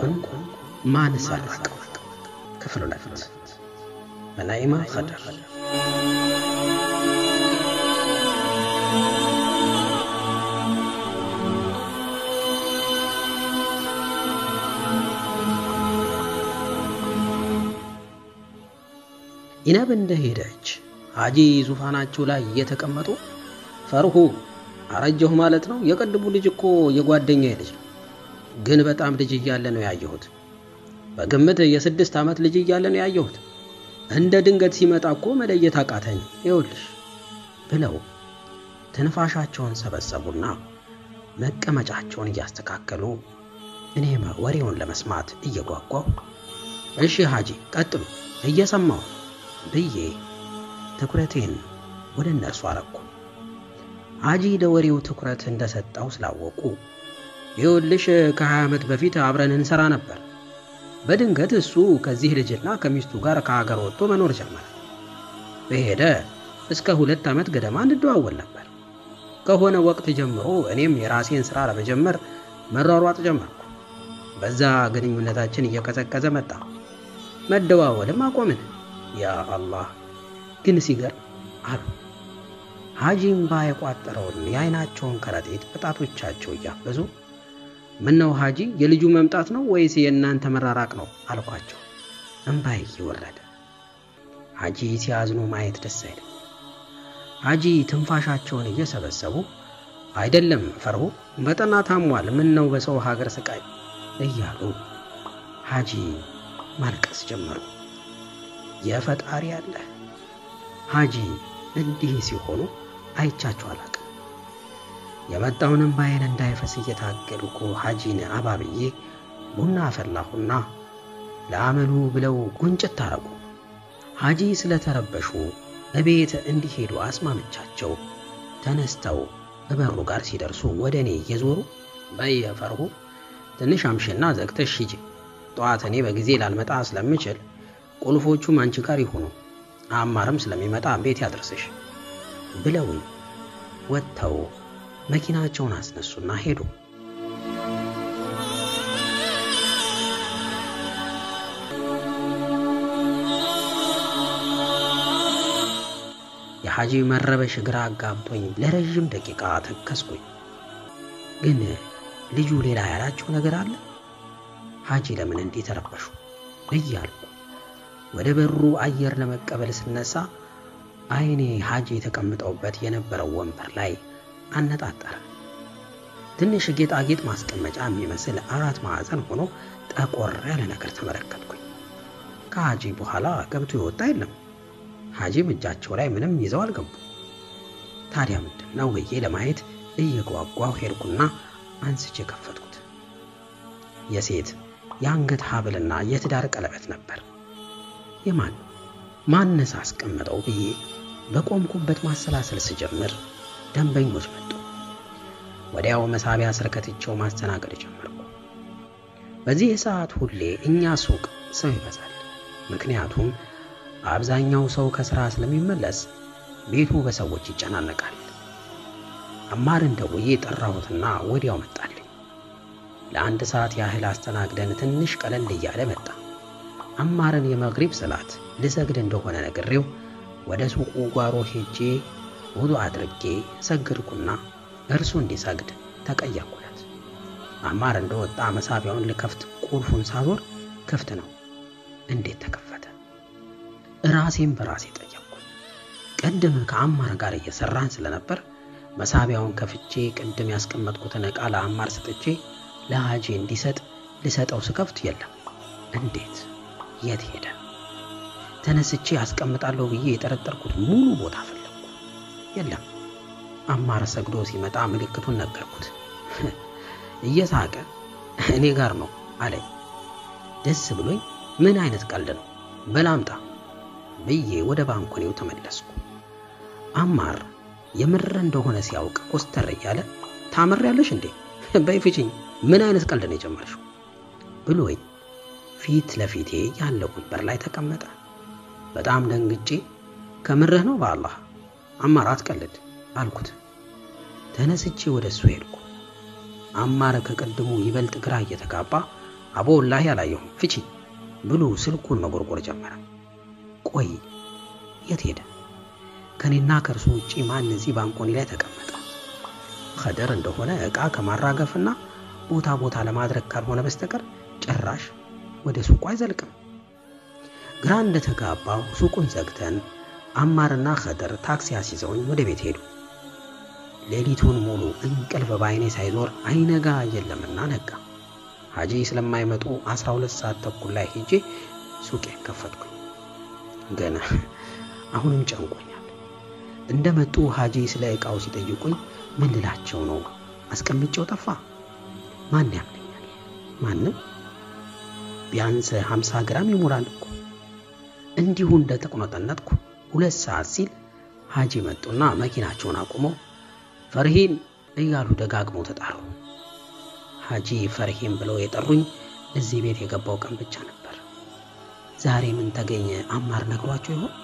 ወርቁን ማን ሰረቀው? ክፍል ሁለት በናኢማ ኸድር ኢነብ እንደሄደች ሐጂ ዙፋናቸው ላይ እየተቀመጡ ፈርሁ አረጀሁ ማለት ነው። የቅድሙ ልጅ እኮ የጓደኛ ልጅ ነው፣ ግን በጣም ልጅ እያለ ነው ያየሁት። በግምት የስድስት ዓመት ልጅ እያለ ነው ያየሁት። እንደ ድንገት ሲመጣ እኮ መለየት አቃተኝ። ይኸውልሽ ብለው ትንፋሻቸውን ሰበሰቡና መቀመጫቸውን እያስተካከሉ እኔም ወሬውን ለመስማት እየጓጓሁ እሺ ሐጂ ቀጥሉ እየሰማሁ ብዬ ትኩረቴን ወደ እነርሱ አረኩ። ሐጂ ለወሬው ትኩረት እንደሰጠው ስላወቁ ይኸውልሽ ከሀያ ዓመት በፊት አብረን እንሰራ ነበር። በድንገት እሱ ከዚህ ልጅና ከሚስቱ ጋር ከሀገር ወጥቶ መኖር ጀመረ። በሄደ እስከ ሁለት ዓመት ገደማ እንደዋወል ነበር። ከሆነ ወቅት ጀምሮ እኔም የራሴን ሥራ ለመጀመር መሯሯጥ ጀመርኩ። በዛ ግንኙነታችን እየቀዘቀዘ መጣ። መደዋወልም አቆምን። ያ አላህ ግን ሲገርም አሉ ሐጂ እምባ የቋጠረውን የዓይናቸውን ከረጢት በጣቶቻቸው እያበዙ ምነው ሐጂ የልጁ መምጣት ነው ወይስ የእናንተ መራራቅ ነው አልኳቸው። እምባይ እየወረደ ሐጂ ሲያዝኑ ማየት ደስ አይልም። ሐጂ ትንፋሻቸውን እየሰበሰቡ አይደለም ፈርሁ በጠና ታሟል፣ ምን ነው በሰው ሀገር ስቃይ እያሉ ሐጂ ማልቀስ ጀመሩ። የፈጣሪ አለ ሐጂ እንዲህ ሲሆኑ አይቻቸው አላቅም። የመጣውንም ባይን እንዳይፈስ እየታገልኩ ሐጂን አባብዬ ቡና አፈላሁና ለአመሉ ብለው ጉንጭት ታረጉ። ሐጂ ስለተረበሹ እቤት እንዲሄዱ አስማምቻቸው ተነስተው እበሩ ጋር ሲደርሱ ወደ እኔ እየዞሩ በየፈርሁ ትንሽ አምሽና ዘግተሽ ሂጂ፣ ጠዋት እኔ በጊዜ ላልመጣ ስለምችል ቁልፎቹም አንቺ ጋር ይሁኑ፣ አማርም ስለሚመጣ ቤት ያድርስሽ ብለውኝ ወጥተው መኪናቸውን አስነሱና ሄዱ። የሐጂ መረበሽ ግራ አጋብቶኝ ለረዥም ደቂቃ ተከስኩኝ። ግን ልጁ ሌላ ያላቸው ነገር አለ። ሐጂ ለምን እንዲህ ተረበሹ እያልኩ ወደ በሩ አየር ለመቀበል ስነሳ አይኔ ሐጂ የተቀምጠውበት የነበረው ወንበር ላይ አነጣጠረ። ትንሽ ጌጣጌጥ ማስቀመጫ የሚመስል አራት ማዕዘን ሆኖ ጠቆር ያለ ነገር ተመለከትኩኝ። ከሐጂ በኋላ ገብቶ የወጣ የለም። ሐጂም እጃቸው ላይ ምንም ይዘው አልገቡ። ታዲያ ምንድን ነው ብዬ ለማየት እየጓጓሁ ሄድኩና አንስቼ ከፈትኩት። የሴት የአንገት ሐብልና የትዳር ቀለበት ነበር። የማን ማነስ አስቀመጠው ብዬ በቆምኩበት ማሰላሰል ስጀምር ደንበኞች መጡ። ወዲያው መሳቢያ ስር ከትቼው ማስተናገድ ጀመርኩ። በዚህ ሰዓት ሁሌ እኛ ሱቅ ሰው ይበዛል። ምክንያቱም አብዛኛው ሰው ከሥራ ስለሚመለስ ቤቱ በሰዎች ይጨናነቃል። አማርን ደውዬ ጠራሁትና ወዲያው መጣልኝ። ለአንድ ሰዓት ያህል አስተናግደን ትንሽ ቀለል እያለ መጣ። አማርን የመግሪብ ሰላት ልሰግድ እንደሆነ ነግሬው ወደ ሱቁ ጓሮ ሄጄ ውዱ አድርጌ ሰግድኩና እርሱ እንዲሰግድ ተቀየርኩለት። አማር እንደወጣ መሳቢያውን ልከፍት ቁልፉን ሳዞር ክፍት ነው። እንዴት ተከፈተ? ራሴን በራሴ ጠየቅኩ። ቅድም ከአማር ጋር እየሰራን ስለነበር መሳቢያውን ከፍቼ ቅድም ያስቀመጥኩትን ዕቃ ለአማር ሰጥቼ ለሐጂ እንዲሰጥ ልሰጠው ስከፍት የለም። እንዴት? የት ሄደ? ተነስቼ አስቀምጣለሁ ብዬ የጠረጠርኩት ሙሉ ቦታ ፈለግኩ፣ የለም። አማር ሰግዶ ሲመጣ ምልክቱን ነገርኩት። እየሳቀ እኔ ጋር ነው አለኝ። ደስ ብሎኝ ምን አይነት ቀልድ ነው በላምጣ ብዬ ወደ ባንኮኔው ተመለስኩ። አማር የምር እንደሆነ ሲያውቅ ኮስተር እያለ ታመሪያለሽ እንዴ በይ ፍቺኝ፣ ምን አይነት ቀልድ ነው የጀመርሽው ብሎኝ ፊት ለፊቴ ያለው ወንበር ላይ ተቀመጠ። በጣም ደንግጬ ከምርህ ነው በአላህ አማር አትቀልድ አልኩት። ተነስቼ ወደ እሱ ሄድኩ። አማር ከቅድሙ ይበልጥ ግራ እየተጋባ አቦ ወላሂ አላየሁም ፍቺ ብሎ ስልኩን መጎርጎር ጀመረ። ቆይ የት ሄደ? ከኔና ከእርሱ ውጪ ማን እዚህ ባንኮኒ ላይ ተቀመጠ? ኸደር እንደሆነ ዕቃ ከማራገፍና ቦታ ቦታ ለማድረግ ካልሆነ በስተቀር ጭራሽ ወደ ሱቁ አይዘልቅም። ግራ እንደተጋባው ሱቁን ዘግተን አማርና ኸደር ታክሲ አስይዘውኝ ወደ ቤት ሄዱ። ሌሊቱን ሙሉ እንቅልፍ በዓይኔ ሳይዞር አይነጋ የለምና ነጋ። ሀጂ ስለማይመጡ 12 ሰዓት ተኩል ላይ ሄጄ ሱቄ ከፈትኩኝ። ገና አሁንም ጨንቆኛል። እንደመጡ ሀጂ ስለ ዕቃው ሲጠይቁኝ ምን ልላቸው ነው? አስቀምጬው ጠፋ። ማን ያምነኛል? ማንም። ቢያንስ 50 ግራም ይሞላል እኮ። እንዲሁ እንደተቆነጠነጥኩ ሁለት ሰዓት ሲል ሀጂ መጡና መኪናቸውን አቁመው ፈርሂን እያሉ ደጋግመው ተጣሩ። ሀጂ ፈርሂን ብለው የጠሩኝ እዚህ ቤት የገባው ቀን ብቻ ነበር። ዛሬ ምን ተገኘ? አማር ነግሯቸው ይሆን?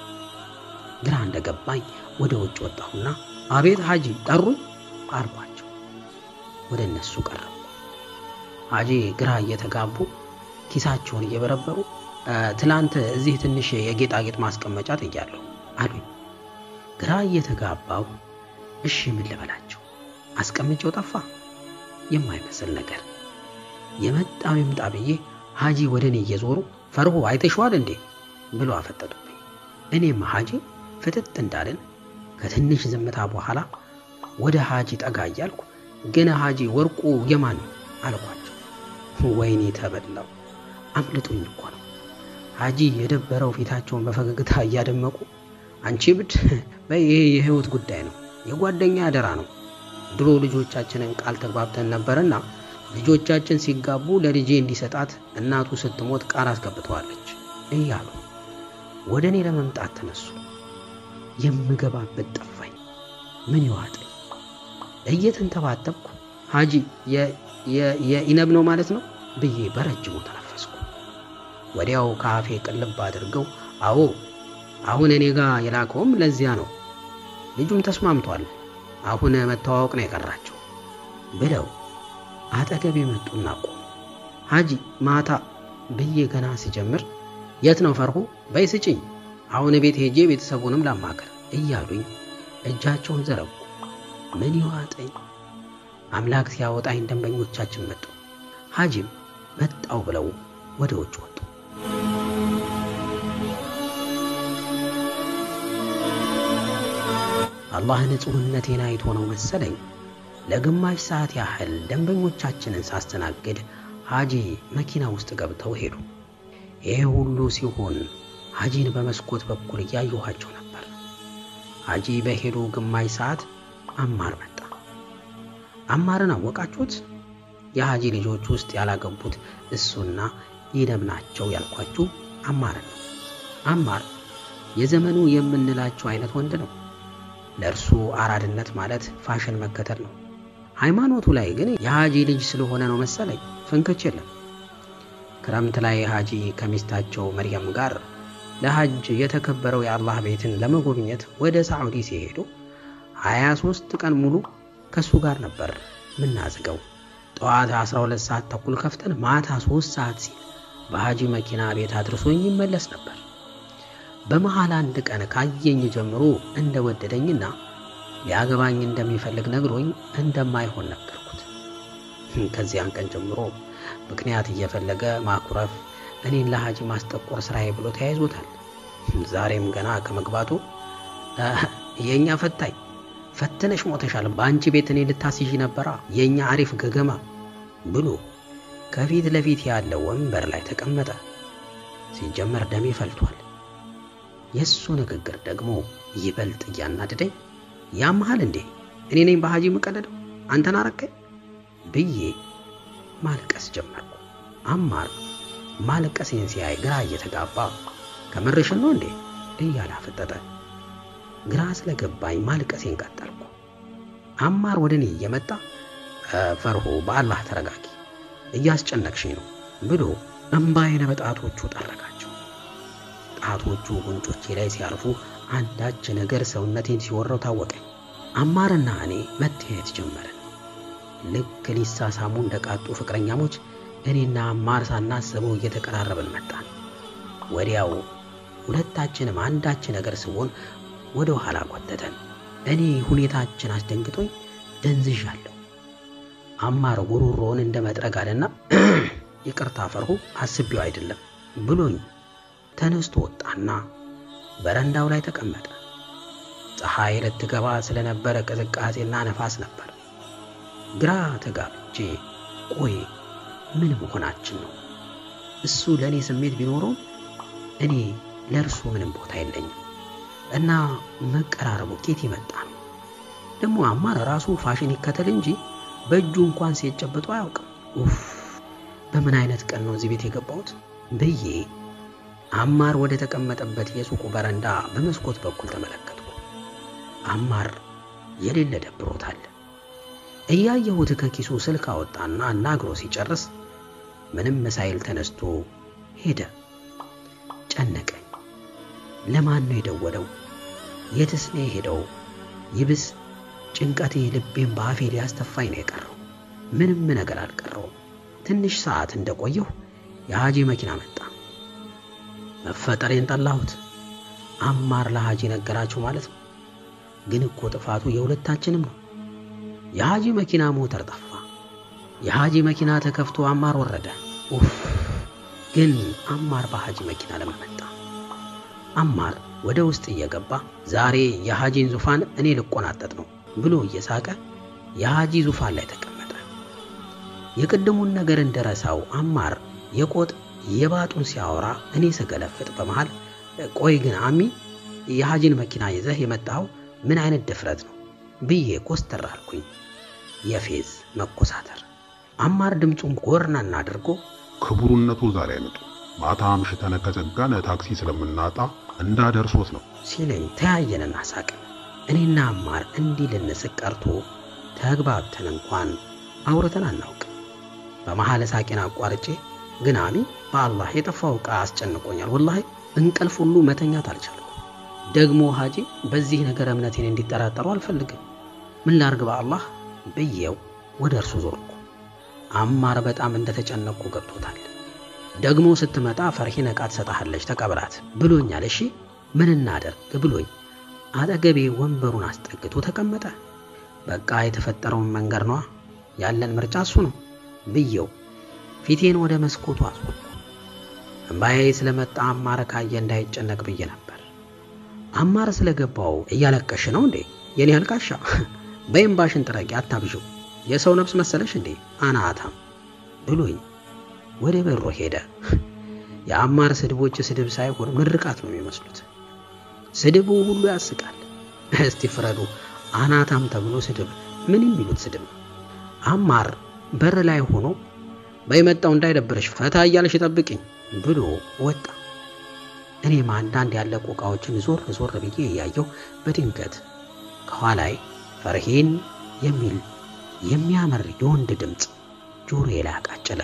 ግራ እንደገባኝ ወደ ውጭ ወጣሁና አቤት ሀጂ ጠሩኝ አልኳቸው። ወደ እነሱ ቀረቡ። ሀጂ ግራ እየተጋቡ ኪሳቸውን እየበረበሩ ትላንት እዚህ ትንሽ የጌጣጌጥ ማስቀመጫ ጥያለሁ አሉኝ። ግራ እየተጋባው እሺ ምን ልበላቸው? አስቀምጬው ጠፋ። የማይመስል ነገር የመጣው ይምጣ ብዬ ሀጂ ወደ እኔ እየዞሩ ፈርሆ አይተሽዋል እንዴ ብሎ አፈጠጡብኝ። እኔም ሀጂ ፍጥጥ እንዳልን ከትንሽ ዝምታ በኋላ ወደ ሀጂ ጠጋ እያልኩ ግን ሀጂ ወርቁ የማን ነው አልኳቸው። ወይኔ ተበላው፣ አምልጦኝ እኮ ነው። ሀጂ የደበረው ፊታቸውን በፈገግታ እያደመቁ አንቺ ብድ በይ፣ ይሄ የህይወት ጉዳይ ነው፣ የጓደኛ አደራ ነው። ድሮ ልጆቻችንን ቃል ተግባብተን ነበርና ልጆቻችን ሲጋቡ ለልጄ እንዲሰጣት እናቱ ስትሞት ቃል አስገብተዋለች እያሉ ወደ እኔ ለመምጣት ተነሱ። የምገባበት ጠፋኝ። ምን ይዋጠኝ? እየተንተባተብኩ ሀጂ የኢነብ ነው ማለት ነው ብዬ በረጅሙ ተነፈስኩ። ወዲያው ከአፌ ቅልብ አድርገው አዎ አሁን እኔ ጋር የላከውም ለዚያ ነው፣ ልጁም ተስማምቷል፣ አሁን መተዋወቅ ነው የቀራቸው ብለው አጠገቤ መጡና ቆሙ። ሀጂ ማታ ብዬ ገና ስጀምር የት ነው ፈርሁ? በይ ስጭኝ፣ አሁን ቤት ሄጄ ቤተሰቡንም ላማከር እያሉኝ እጃቸውን ዘረጉ። ምን ይዋጠኝ? አምላክ ሲያወጣኝ ደንበኞቻችን መጡ። ሀጂም መጣው ብለው ወደ ውጭ ወጡ። አላህ ንጹሕነቴን አይቶ ነው መሰለኝ ለግማሽ ሰዓት ያህል ደንበኞቻችንን ሳስተናግድ ሀጂ መኪና ውስጥ ገብተው ሄዱ። ይህ ሁሉ ሲሆን ሀጂን በመስኮት በኩል እያየኋቸው ነበር። ሀጂ በሄዱ ግማሽ ሰዓት አማር መጣ። አማርን አወቃችሁት? የሀጂ ልጆች ውስጥ ያላገቡት እሱና ኢነብ ናቸው ያልኳችሁ አማርን ነው። አማር የዘመኑ የምንላቸው አይነት ወንድ ነው። ለእርሱ አራድነት ማለት ፋሽን መከተል ነው። ሃይማኖቱ ላይ ግን የሀጂ ልጅ ስለሆነ ነው መሰለኝ ፍንክች የለም። ክረምት ላይ ሀጂ ከሚስታቸው መርየም ጋር ለሐጅ የተከበረው የአላህ ቤትን ለመጎብኘት ወደ ሳዑዲ ሲሄዱ 23 ቀን ሙሉ ከእሱ ጋር ነበር ምናዝገው። ጠዋት 12 ሰዓት ተኩል ከፍተን ማታ 3 ሰዓት ሲል በሀጂ መኪና ቤት አድርሶኝ ይመለስ ነበር። በመሃል አንድ ቀን ካየኝ ጀምሮ እንደወደደኝና ሊያገባኝ እንደሚፈልግ ነግሮኝ እንደማይሆን ነገርኩት። ከዚያን ቀን ጀምሮ ምክንያት እየፈለገ ማኩረፍ፣ እኔን ለሀጂ ማስጠቆር ስራዬ ብሎ ተያይዞታል። ዛሬም ገና ከመግባቱ የእኛ ፈታኝ ፈትነሽ ሞተሻል፣ በአንቺ ቤት እኔ ልታስይዥ ነበራ የእኛ አሪፍ ገገማ ብሎ ከፊት ለፊት ያለው ወንበር ላይ ተቀመጠ። ሲጀመር ደሜ ፈልቷል። የእሱ ንግግር ደግሞ ይበልጥ እያናደደኝ ያመሃል እንዴ እኔ ነኝ በሀጂ የምቀለደው አንተን አረከኝ ብዬ ማልቀስ ጀመርኩ። አማር ማልቀሴን ሲያይ ግራ እየተጋባ ከምርሽን ነው እንዴ እያለ አፈጠጠ። ግራ ስለገባኝ ማልቀሴን ቀጠልኩ። አማር ወደ እኔ እየመጣ ፈርሆ በአላህ ተረጋጊ፣ እያስጨነቅሽኝ ነው ብሎ እምባዬን በጣቶቹ ጠረጋቸው። ጣቶቹ ጉንጮቼ ላይ ሲያርፉ አንዳች ነገር ሰውነቴን ሲወረው ታወቀኝ። አማርና እኔ መተያየት ጀመርን። ልክ ሊሳሳሙ እንደቃጡ ፍቅረኛሞች እኔና አማር ሳናስበው እየተቀራረብን መጣን። ወዲያው ሁለታችንም አንዳች ነገር ስቦን ወደ ኋላ ጎተተን። እኔ ሁኔታችን አስደንግጦኝ ደንዝዣለሁ። አማር ጉሮሮውን እንደ መጥረግ አለና ይቅርታ ፈርሁ አስቤው አይደለም ብሎኝ ተነስቶ ወጣና በረንዳው ላይ ተቀመጠ። ፀሐይ ልትገባ ስለነበረ ቅዝቃዜና ነፋስ ነበር። ግራ ተጋብቼ ቆይ ምን መሆናችን ነው? እሱ ለእኔ ስሜት ቢኖረውም እኔ ለእርሱ ምንም ቦታ የለኝም እና መቀራረቡ ኬት ይመጣ ነው? ደግሞ አማር ራሱ ፋሽን ይከተል እንጂ በእጁ እንኳን ሴት ጨብጦ አያውቅም። ኡፍ በምን አይነት ቀን ነው እዚህ ቤት የገባሁት ብዬ አማር ወደ ተቀመጠበት የሱቁ በረንዳ በመስኮት በኩል ተመለከትኩ። አማር የሌለ ደብሮታል። እያየሁት ከኪሱ ስልክ አወጣና አናግሮ ሲጨርስ ምንም ሳይል ተነስቶ ሄደ። ጨነቀኝ። ለማን ነው የደወለው? የትስ ነው የሄደው? ይብስ ጭንቀቴ ልቤን በአፌ ሊያስተፋኝ ነው የቀረው። ምንም ነገር አልቀረውም። ትንሽ ሰዓት እንደቆየሁ የሐጂ መኪና መጣ። መፈጠሬን ጠላሁት። አማር ለሐጂ ነገራችሁ ማለት ነው። ግን እኮ ጥፋቱ የሁለታችንም ነው። የሐጂ መኪና ሞተር ጠፋ። የሐጂ መኪና ተከፍቶ አማር ወረደ። ኡፍ! ግን አማር በሐጂ መኪና ለምን መጣ? አማር ወደ ውስጥ እየገባ ዛሬ የሐጂን ዙፋን እኔ ልቆናጠጥ ነው ብሎ እየሳቀ የሐጂ ዙፋን ላይ ተቀመጠ። የቅድሙን ነገር እንደረሳው አማር የቆጥ የባጡን ሲያወራ እኔ ስገለፍጥ በመሃል ቆይ ግን አሚ የሐጂን መኪና ይዘህ የመጣኸው ምን አይነት ድፍረት ነው ብዬ ኮስተር አልኩኝ። የፌዝ መኮሳተር። አማር ድምፁን ጎርናና አድርጎ ክቡርነቱ ዛሬ አይመጡ ማታ አምሽተን ከዘጋን ታክሲ ስለምናጣ እንዳደርሶት ነው ሲለኝ ተያየንና ሳቅን። እኔና አማር እንዲህ ልንስቅ ቀርቶ ተግባብተን እንኳን አውርተን አናውቅም። በመሐል ሳቄን አቋርጬ ግን አሚ በአላህ የጠፋው ዕቃ አስጨንቆኛል። ወላሂ እንቅልፍ ሁሉ መተኛት አልቻልኩም። ደግሞ ሐጂ በዚህ ነገር እምነቴን እንዲጠራጠሩ አልፈልግም። ምን ላርግ በአላህ ብዬው ወደ እርሱ ዞርኩ። አማር በጣም እንደተጨነቅኩ ገብቶታል። ደግሞ ስትመጣ ፈርሂን ዕቃ ትሰጣለች ተቀብላት ብሎኛል። እሺ ምን እናደርግ ብሎኝ አጠገቤ ወንበሩን አስጠግቶ ተቀመጠ። በቃ የተፈጠረውን መንገር ነዋ፣ ያለን ምርጫ እሱ ነው ብዬው ፊቴን ወደ መስኮቱ አዞርኩ። እምባዬ ስለመጣ አማር ካየ እንዳይጨነቅ ብዬ ነበር። አማር ስለገባው እያለቀሽ ነው እንዴ የኔ አልቃሻ? በእምባሽን ጥረቂ አታብዥው። የሰው ነፍስ መሰለሽ እንዴ አናታም ብሎኝ ወደ በሮ ሄደ። የአማር ስድቦች ስድብ ሳይሆን ምርቃት ነው የሚመስሉት። ስድቡ ሁሉ ያስቃል። እስቲ ፍረዱ። አናታም ተብሎ ስድብ ምን የሚሉት ስድብ ነው? አማር በር ላይ ሆኖ በየመጣው እንዳይደብረሽ ፈታ እያለሽ ጠብቅኝ ብሎ ወጣ። እኔም አንዳንድ ያለቁ ዕቃዎችን ዞር ዞር ብዬ እያየሁ በድንገት ከኋላይ ፈርሂን የሚል የሚያምር የወንድ ድምፅ ጆሮዬ ላይ አቃጨለ።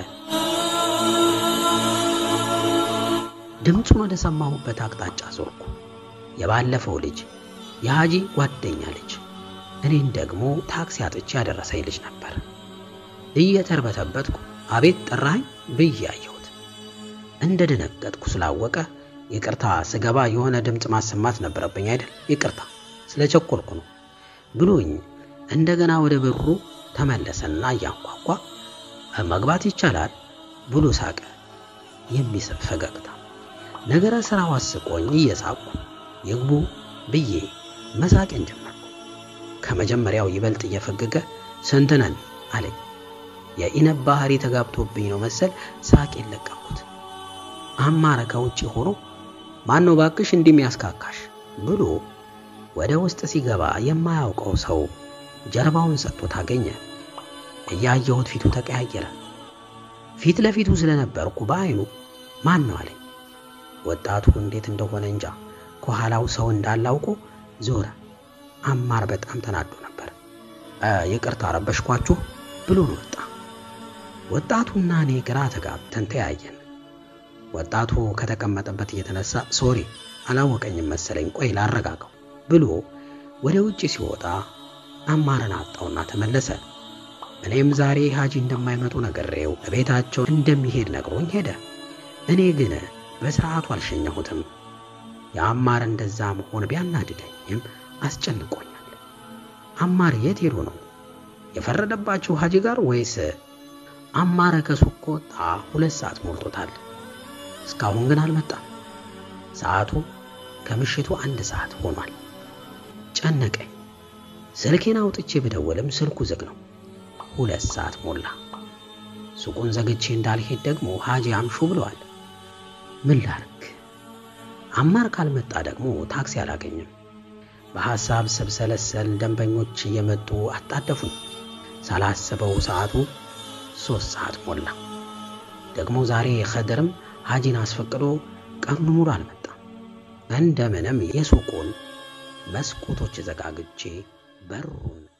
ድምፁን ወደ ሰማሁበት አቅጣጫ ዞርኩ። የባለፈው ልጅ የሐጂ ጓደኛ ልጅ እኔን ደግሞ ታክሲ አጥቼ ያደረሰኝ ልጅ ነበር። እየተርበተበትኩ አቤት ጠራኸኝ ብዬ አየሁት። እንደ ደነገጥኩ ስላወቀ ይቅርታ ስገባ የሆነ ድምፅ ማሰማት ነበረብኝ አይደል? ይቅርታ ስለቸኮልኩ ነው ብሎኝ እንደገና ወደ በሩ ተመለሰና እያንኳኳ መግባት ይቻላል ብሎ ሳቀ። የሚስብ ፈገግታ ነገረ ስራው አስቆኝ እየሳቅኩ ይግቡ ብዬ መሳቄን ጀመርኩ። ከመጀመሪያው ይበልጥ እየፈገገ ስንት ነን አለኝ። የኢነብ ባህሪ ተጋብቶብኝ ነው መሰል ሳቄን ለቀኩት። አማረ ከውጭ ሆኖ ማን ነው ባክሽ እንዲህ የሚያስካካሽ ብሎ ወደ ውስጥ ሲገባ የማያውቀው ሰው ጀርባውን ሰጥቶት አገኘ። እያየሁት ፊቱ ተቀያየረ። ፊት ለፊቱ ስለነበርኩ በአይኑ ማን ነው አለኝ። ወጣቱ እንዴት እንደሆነ እንጃ ከኋላው ሰው እንዳላውቆ ዞረ። አማር በጣም ተናዶ ነበር። ይቅርታ ረበሽኳችሁ ብሎን ወጣ። ወጣቱና እኔ ግራ ተጋብተን ተያየን። ወጣቱ ከተቀመጠበት እየተነሳ ሶሪ አላወቀኝም መሰለኝ፣ ቆይ ላረጋጋው ብሎ ወደ ውጭ ሲወጣ አማርን አጣውና ተመለሰ። እኔም ዛሬ ሀጂ እንደማይመጡ ነግሬው ቤታቸው እንደሚሄድ ነግሮኝ ሄደ። እኔ ግን በስርዓቱ አልሸኘሁትም። የአማር እንደዛ መሆን ቢያናድደኝም አስጨንቆኛል። አማር የት ሄዶ ነው የፈረደባቸው ሀጂ ጋር ወይስ? አማረ ከሱቅ ከወጣ ሁለት ሰዓት ሞልቶታል። እስካሁን ግን አልመጣም። ሰዓቱ ከምሽቱ አንድ ሰዓት ሆኗል። ጨነቀኝ። ስልኬን አውጥቼ ብደውልም ስልኩ ዝግ ነው። ሁለት ሰዓት ሞላ። ሱቁን ዘግቼ እንዳልሄድ ደግሞ ሀጂ አምሹ ብለዋል። ምን ላርግ? አማር ካልመጣ ደግሞ ታክሲ አላገኝም። በሐሳብ ስብሰለሰል ደንበኞች እየመጡ አጣደፉኝ። ሳላስበው ሰዓቱ ሦስት ሰዓት ሞላ። ደግሞ ዛሬ ኸድርም ሀጂን አስፈቅዶ ቀኑን ሙሉ አልመጣም። እንደምንም የሱቁን መስኮቶች ዘጋግቼ በሩን